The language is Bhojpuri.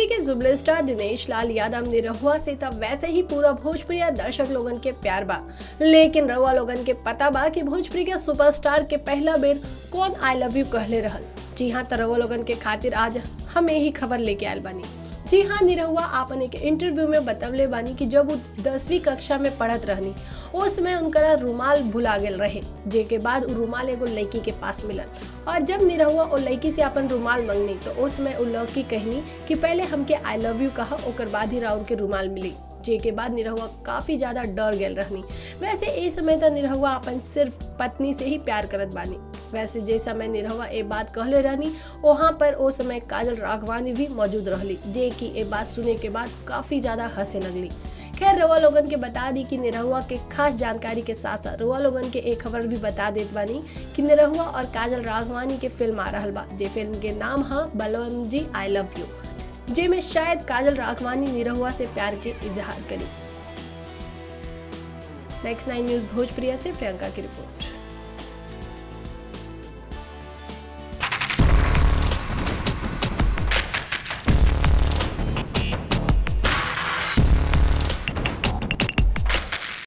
भोजपुरी के जुबले स्टार दिनेश लाल यादव निरहुआ से तब वैसे ही पूरा भोजपुरी दर्शक लोगन के प्यार बा लेकिन रउआ लोगन के पता बा कि भोजपुरी के सुपरस्टार के पहला बेर कौन आई लव यू कहले रहल जी हाँ तो रउआ लोगन के खातिर आज हम यही खबर लेके आयल बानी जी हाँ निरहुआ आपन एक इंटरव्यू में बतवले बानी कि जब वो दसवीं कक्षा में पढ़त रहनी उस समय उनका रुमाल भुला गेल रहे जे के बाद उ रुमाल एगो लड़की के पास मिलल और जब निरहुआ ओ लड़की से अपन रुमाल मंगनी तो उस समय उ लड़की कहनी कि पहले हमके आई लव यू कहा ओकर बाद ही राउर के रुमाल मिली जे के बाद निरहुआ काफी ज्यादा डर गेल रहनी वैसे ए समय तक निरहुआ अपन सिर्फ पत्नी से ही प्यार करत बानी वैसे जे समय निरहुआ ए बात कहले रहनी वहाँ पर ओ समय काजल राघवानी भी मौजूद रहली जे कि ए बात सुने के बाद काफी ज्यादा हंसे लगली खैर रउआ लोगन के बता दी कि निरहुआ के खास जानकारी के साथ साथ रउआ लोगन के एक खबर भी बता देत बानी कि निरहुआ और काजल राघवानी के फिल्म आ रहल बा जे फिल्म के नाम है बलवम जी आई लव यू जे में शायद काजल राघवानी निरहुआ से प्यार के इजहार करी नेक्स्ट नाइन न्यूज भोजप्रिया से प्रियंका की रिपोर्ट